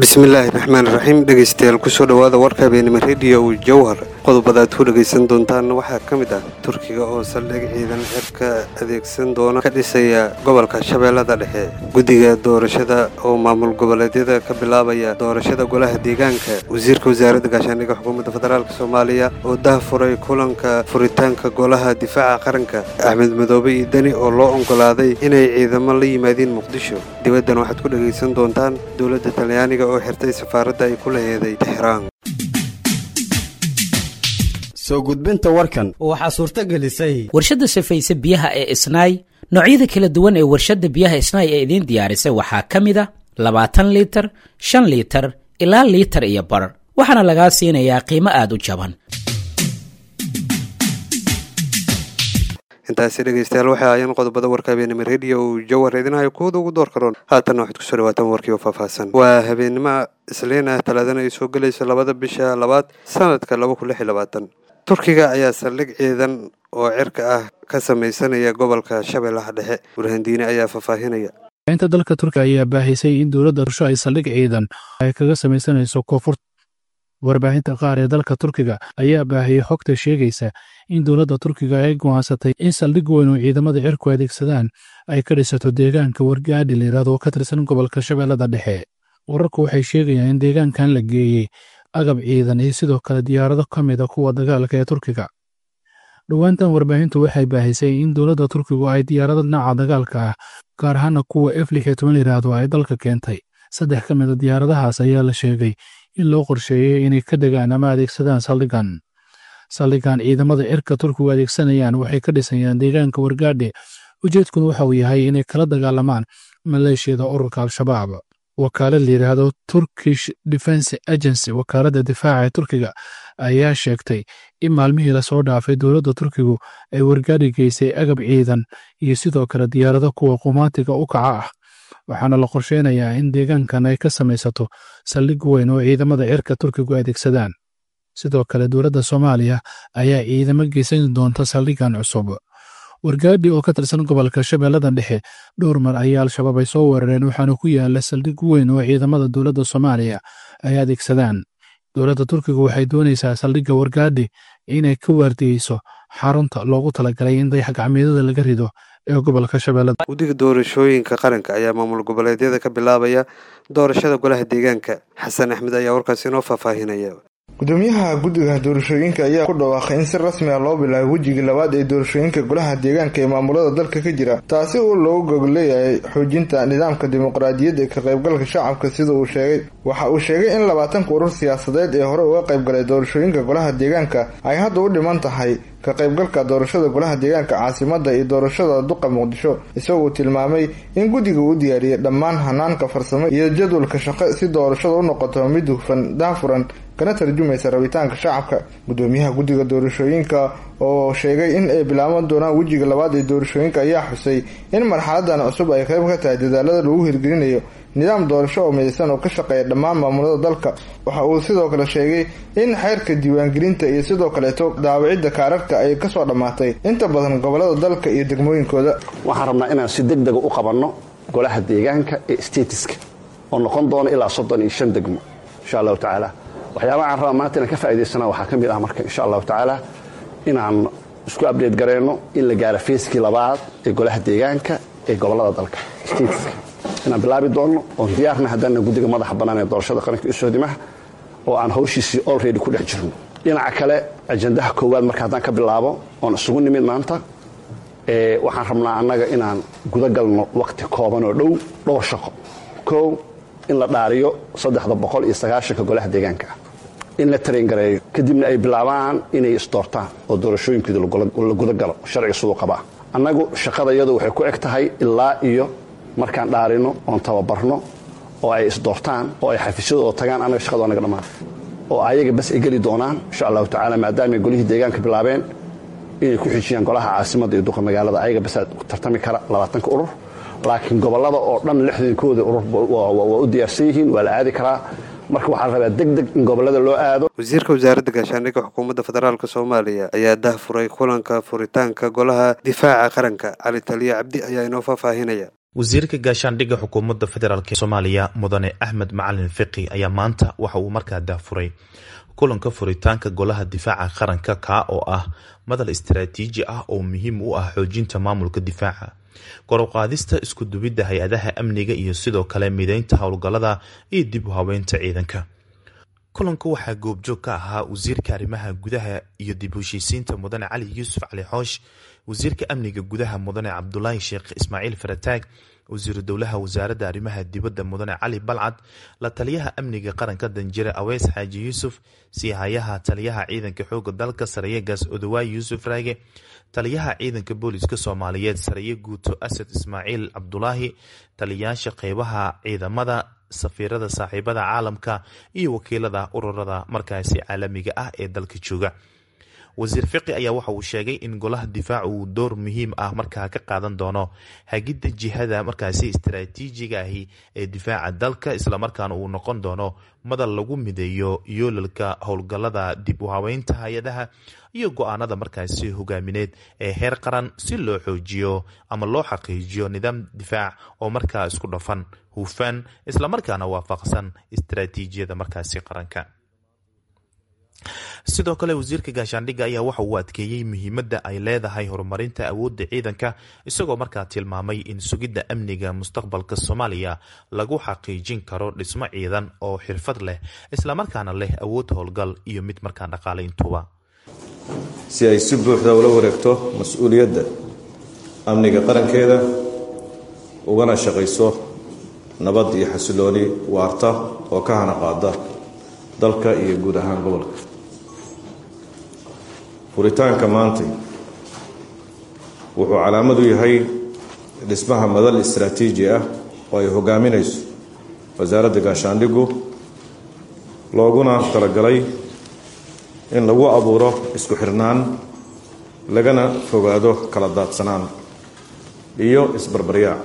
bismillaahi raxmaan raxiim dhegaystayaal kusoo dhowaada warka habeenimo rediyo jowhar qodobada aad ku dhegaysan doontaan waxaa ka mid ah turkiga oo saldhig ciidan cirka adeegsan doona ka dhisaya gobolka shabeellada dhexe guddiga doorashada oo maamul goboleedyada ka bilaabaya doorashada golaha deegaanka wasiirka wasaaradda gaashaandhigga xukuumadda federaalk soomaaliya oo dahafuray kulanka furitaanka golaha difaaca qaranka axmed madoobe iyo deni oo loo oggolaaday inay ciidamo la yimaadiin muqdisho dibaddan waxaad ku dhegaysan doontaan dowladda talyaaniga oo xirtay safaaradda ay ku laheeday tixraan soo gudbinta warkan waxaa suurto gelisay warshadda safayse biyaha ee isnaay noocyada kala duwan ee warshadda biyaha isnaay ee idiin diyaarisay waxaa ka mid a labaatan liitar shan liitar ilaa liitar iyo bar waxaana lagaa siinayaa qiimo aad u jaban intaasi dhegaystayaal waxay ahaayeen qodobada warka habeenimo rediyo uu jawhar idinahayo kuwada ugu door karoon haatanna waxaad kusoo dhawaataan warkii oo faahfaahsan waa habeenimo isliin ah talaadana ay soo gelayso labada bisha labaad sanadka laba kun lix iyo labaatan turkiga ayaa saldhig ciidan oo cirka ah ka samaysanaya gobolka shabeellaha dhexe burhandiine ayaa faahfaahinaya inta dalka turkiga ayaa baahisay in dowladda rusho ay saldhig ciidan ay kaga samaysanayso koonfurta warbaahinta qaar ee dalka turkiga ayaa baahiyey xogta sheegaysa in dowladda turkiga ay go'aansatay in saldhig weyn oo ciidamada cirku adeegsadaan ay ka dhisato deegaanka wargaadhi layidhahdo oo ka tirsan gobolka shabeellada dhexe wararku waxay sheegayaan in deegaankan la geeyey agab ciidan iyo sidoo kale diyaarado ka mid a kuwa dagaalka ee turkiga dhowaantan warbaahintu waxay baahisay in dowladda turkigu ay diyaarado dhinaca dagaalka ah gaar ahaana kuwa f lix iyo toban layidhaahdo ay dalka keentay saddex ka mid a diyaaradahaas ayaa la sheegay in loo qorsheeyey inay ka degaan ama adeegsadaan saldhigan saldhigan ciidamada cirka turkigu adeegsanayaan waxay ka dhisayaan deegaanka wargaadhe ujeedkuna waxa uu yahay inay kala dagaalamaan maleeshiyada ururka al-shabaab wakaalad layidhaahdo turkish defense agency wakaaladda difaaca ee turkiga ayaa sheegtay in maalmihii lasoo dhaafay dowladda turkigu ay wargaadhi geysay agab ciidan iyo sidoo kale diyaarado kuwa qumaatiga u kaca ah waxaana la qorsheynayaa in deegaankan ay ka samaysato saldhig weyn oo ciidamada cirka turkigu adeegsadaan sidoo kale dowladda soomaaliya ayaa ciidamo geysan doonta saldhigan cusub wargaadhi oo ka tirsan gobolka shabeellada dhexe dhowr mar ayaa al-shabaab ay soo weerareen waxaana ku yaala saldhig weyn oo ciidamada dowladda soomaaliya ay adeegsadaan dowladda turkiga waxay doonaysaa saldhigga wargaadhi inay ka waardiyeyso xarunta loogu talagalay in dayax gacmeedyada laga rido ee gobolka shabeellada guddiga doorashooyinka qaranka ayaa maamul goboleedyada ka bilaabaya doorashada golaha deegaanka xasan axmed ayaa warkaasi inoo faahfaahinaya gudoomiyaha guddiga doorashooyinka ayaa ku dhawaaqay in si rasmi ah loo bilaabay wejigii labaad ee doorashooyinka golaha deegaanka ee maamulada dalka ka jira taasi uu loogu gog leeyahay xoojinta nidaamka dimuqraadiyadda ee ka qaybgalka shacabka sida uu sheegay waxa uu sheegay in labaatanka urur siyaasadeed ee hore uga qaybgalay doorashooyinka golaha deegaanka ay hadda u dhiman tahay ka qaybgalka doorashada golaha deegaanka caasimada iyo doorashada duqa muqdisho isagoo tilmaamay in guddiga uu diyaariyey dhammaan hanaanka farsamo iyo jadwalka shaqo si doorashada u noqoto mid hufan daafuran kana tarjumaysa rabitaanka shacabka gudoomiyaha guddiga doorashooyinka oo sheegay in ay bilaaban doonaan wejiga labaad ee doorashooyinka ayaa xusay in marxaladan cusub ay qayb ka tahay dadaalada lagu hirgelinayo nidaam doorasho oo midaysan oo ka shaqeeya dhammaan maamulada dalka waxa uu sidoo kale sheegay in xeerka diiwaangelinta iyo sidoo kaleeto daawicidda kaararka ay kasoo dhammaatay inta badan gobolada dalka iyo degmooyinkooda waxaan rabnaa inaan si deg dega u qabanno golaha deegaanka ee statiska oo noqon doona ilaa soddon iyo shan degmo insha allahu tacaala waxyaabaha aan rabaa maanta inaan ka faa'idaysana waxaa ka mid ah marka insha allahu tacaala inaan isku abdate gareyno in la gaaro feeskii labaad ee golaha deegaanka ee gobolada dalka statiska inaan bilaabi doonno oon diyaarna haddana guddiga madaxa bannaan ee doorashada qaranka isoodimaha oo aan hawshiisii olready ku dhex jirno dhinaca kale ajandaha koowaad marka haddaan ka bilaabo oon isugu nimid maanta waxaan rabnaa annaga inaan gudagalno wakhti kooban oo dhow dhowr shaqo kow in la dhaariyo saddexda boqol iyo sagaashanka golaha deegaanka ah in la tarengareeyo kadibna ay bilaabaan inay isdoortaan oo doorashooyinkooda la gudagalo sharciga siduu qabaa annagu shaqada iyadu waxay ku eg tahay ilaa iyo markaan dhaarino oon tababarno oo ay isdoortaan oo ay xafiisyadooda tagaan annaga shaqada naga dhammaan oo ayaga bas ay geli doonaan insha allahu tacala maadaamay golihii deegaanka bilaabeen inay ku xijiyaan golaha caasimadda iyo duqa magaalada ayaga basaa tartami kara labaatanka urur laakiin gobolada oo dhan lixdankooda urur waa u diyaarsan yihiin waa la aadi karaa marka waxaa la rabaa deg deg in gobolada loo aado wasiirka wasaaradda gaashaandhigga xukuumadda federaalk soomaaliya ayaa dahfuray kulanka furitaanka golaha difaaca qaranka cali taliya cabdi ayaa inoo faahfaahinaya wasiirka gaashaandhigga xukuumadda federaalk soomaaliya mudane axmed macalin fiqi ayaa maanta waxa uu markaa daafuray kulanka furitaanka golaha difaaca qaranka kaa oo ah madal istaraatiiji ah oo muhiim u ah xoojinta maamulka difaaca koruqaadista iskudubidda hay-adaha amniga iyo sidoo kale mideynta howlgallada iyo dib u habeynta ciidanka kulanka waxaa goobjoog ka ahaa wasiirka arrimaha gudaha iyo dib u heshiisiinta mudane cali yuusuf cali xoosh wasiirka amniga gudaha mudane cabdulaahi sheekh ismaaciil farataag wasiiru dowlaha wasaaradda arrimaha dibadda mudane cali balcad la taliyaha amniga qaranka danjire aweys xaaji yuusuf siihayaha taliyaha ciidanka xooga dalka sareeyegaas odowaay yuusuf raage taliyaha ciidanka booliska soomaaliyeed sareeye guuto asad ismaaciil cabdulaahi taliyayaasha qeybaha ciidamada safiirada saaxiibada caalamka iyo wakiilada ururada markaasi caalamiga ah ee dalka jooga wasiir fiqi ayaa waxa uu sheegay in golaha difaac uu door muhiim ah markaa ka qaadan doono hagidda jihada markaasi istaraatiijiga ahi ee difaaca dalka islamarkaana uu noqon doono madal lagu mideeyo yoolalka howlgallada dib u habeynta hay-adaha iyo go-aanada markaasi hogaamineed ee heer qaran si loo xoojiyo ama loo xaqiijiyo nidaam difaac oo markaa isku dhafan hufan islamarkaana waafaqsan istaraatiijiyada markaasi qaranka sidoo kale wasiirka gaashaandhigga ayaa waxa uu adkeeyey muhiimadda ay leedahay horumarinta awoodda ciidanka isagoo markaa tilmaamay in sugidda amniga mustaqbalka soomaaliya lagu xaqiijin karo dhismo ciidan oo xirfad leh islamarkaana leh awood howlgal iyo mid markaa dhaqaale intuba si ay si buuxda ula wareegto mas-uuliyadda amniga qarankeeda ugana shaqayso nabad iyo xasilooni waarta oo ka hana qaada dalka iyo guud ahaan gobolka furitaanka maantay wuxuu calaamad u yahay dhismaha madal istaraatiiji ah oo ay hogaaminayso wasaaradda gaashaandhiggu looguna talagalay in lagu abuuro isku xirnaan lagana fogaado kala daadsanaan iyo isbarbaryaac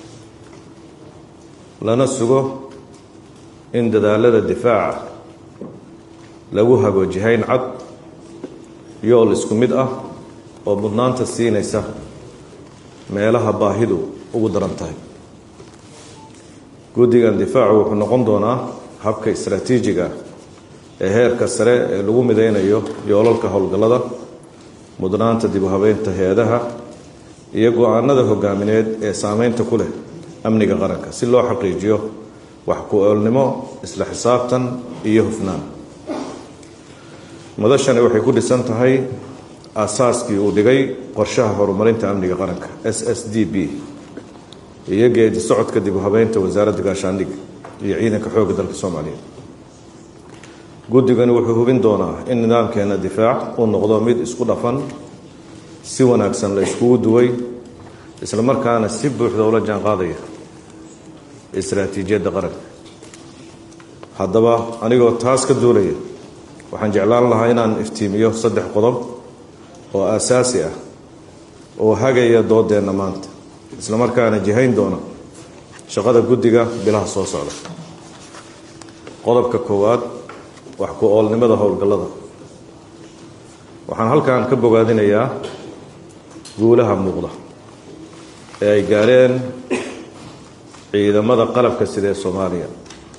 lana sugo in dadaalada difaaca lagu hago jihayn cad yool isku mid ah oo mudnaanta siinaysa meelaha baahidu ugu daran tahay guddigan difaacu wuxuu noqon doonaa habka istaraatiijiga ah ee heerka sare ee lagu mideynayo yoolalka howlgallada mudnaanta dib u habeynta hay-adaha iyo go-aanada hogaamineed ee saameynta ku leh amniga qaranka si loo xaqiijiyo wax ku-oolnimo isla xisaabtan iyo hufnaan madashani waxay ku dhisan tahay aasaaskii uu dhigay qorshaha horumarinta amniga qaranka s s d b iyo geedi socodka dib u habeynta wasaaradda gaashaandhigga iyo ciidanka xoogga dalka soomaaliyeed guddigani wuxuu hubin doonaa in nidaamkeena difaac uu noqdo mid isku dhafan si wanaagsan la iskugu duway islamarkaana si buuxda ula jaanqaadaya istaraatiijiyadda qaranka haddaba anigoo taas ka duulaya waxaan jeclaan lahaa inaan iftiimiyo saddex qodob oo aasaasi ah oo hagaya doodeenna maanta islamarkaana jihayn doona shaqada guddiga bilaha soo socda qodobka koowaad wax ku-oolnimada howlgallada waxaan halkan ka bogaadinayaa guulaha muuqda ee ay gaareen ciidamada qalabka sida ee soomaaliya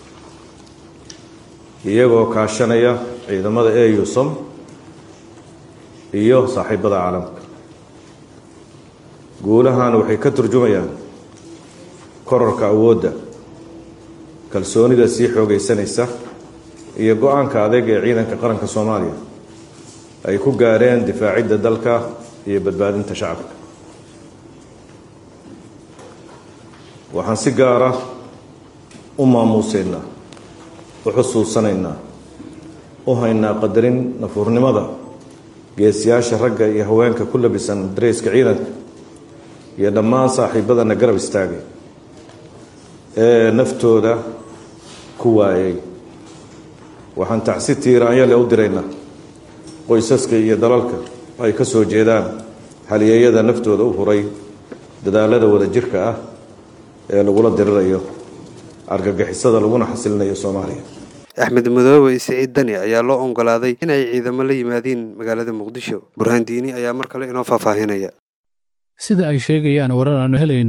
iyagoo kaashanaya ciidamada eusom iyo saaxiibada caalamka guulahan waxay ka turjumayaan korarka awoodda kalsoonida sii xoogaysanaysa iyo go-aanka adeeg ee ciidanka qaranka soomaaliya ay ku gaareen difaacidda dalka iyo badbaadinta shacabka waxaan si gaara u maamuuseynaa u xusuusanaynaa u haynaa qadarin nafuurnimada geesiyaasha ragga iyo haweenka ku labisan dareyska ciidanka iyo dhammaan saaxiibadana garab istaagay ee naftooda ku waayay waxaan tacsi tiiraanyale u diraynaa qoysaska iyo dalalka ay ka soo jeedaan haliyeeyada naftooda u huray dadaalada wadajirka ah ee lagula dirirayo argagixisada laguna xasilinayo soomaaliya axmed madoobe siciid dani ayaa loo oggolaaday inay ciidamo la yimaadiin magaalada muqdisho burhaan diini ayaa mar kale inoo faahfaahinaya sida ay sheegayaan warar aanu helayno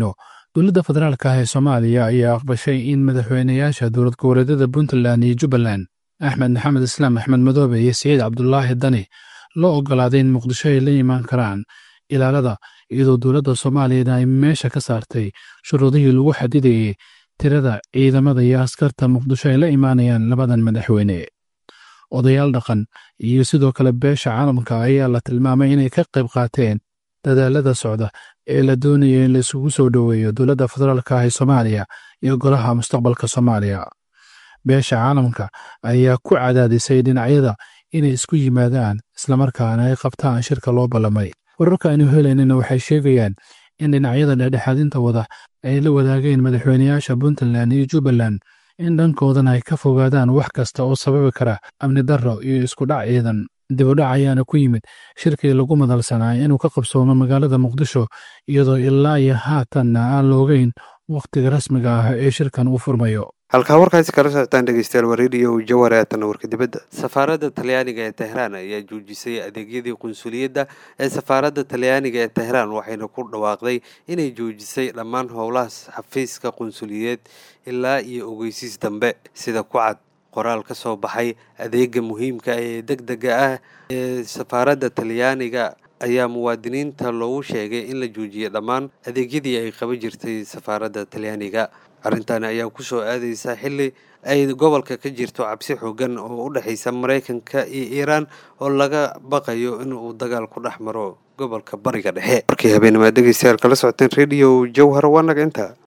dowladda federaalka ah ee soomaaliya ayaa aqbashay in madaxweynayaasha dowlad goboleedyada puntland iyo jubbaland axmed maxamed islaam axmed madoobe iyo saciid cabdulaahi dani loo ogolaaday in muqdisho ay la imaan karaan ilaalada iyadoo dowladda soomaaliyana ay meesha ka saartay shuruudihii lagu xadidayay tirada ciidamada iyo askarta muqdisho ay la imaanayaan labadan madaxweyne odayaal dhaqan iyo sidoo kale beesha caalamka ayaa la tilmaamay inay ka qayb qaateen dadaalada socda ee la doonaya in la isugu soo dhoweeyo dowladda federaalka ah ee soomaaliya iyo golaha mustaqbalka soomaaliya beesha caalamka ayaa ku cadaadisay dhinacyada inay isku yimaadaan islamarkaana ay qabtaan shirka loo ballamay wararka aynu helaynana waxay sheegayaan in dhinacyada dhexdhexaadinta wada ay la wadaageen madaxweynayaasha puntland iyo jubbaland in dhankoodana ay ka fogaadaan wax kasta oo sababi kara amni darro iyo iskudhac ciidan dibudhac ayaana ku yimid shirkii lagu madalsanaa inuu ka qabsoomo magaalada muqdisho iyadoo ilaa iyo haatanna aan loogeyn wakhtiga rasmiga ah ee shirkan uu furmayo halkaa warkaasi kala socotaan dhegeystayaal waa rediyo jawhar eetanna warka dibadda safaaradda talyaaniga ee tehraan ayaa joojisay adeegyadii qunsuliyadda ee safaaradda talyaaniga ee tehraan waxayna ku dhawaaqday inay joojisay dhammaan howlaha xafiiska qunsuliyeed ilaa iyo ogeysiis dambe sida ku cad qoraal ka soo baxay adeega muhiimka ee deg dega ah ee safaaradda talyaaniga ayaa muwaadiniinta loogu sheegay in la joojiyay dhammaan adeegyadii ay qaban jirtay safaaradda talyaaniga arrintan ayaa ku soo aadaysa xilli ay gobolka ka jirto cabsi xoogan oo u dhexaysa maraykanka iyo iiraan oo laga baqayo in uu dagaal ku dhex maro gobolka bariga dhexe markii habeennimaa dhegeystayaal kala socoteen rediyo jawhar waa naga inta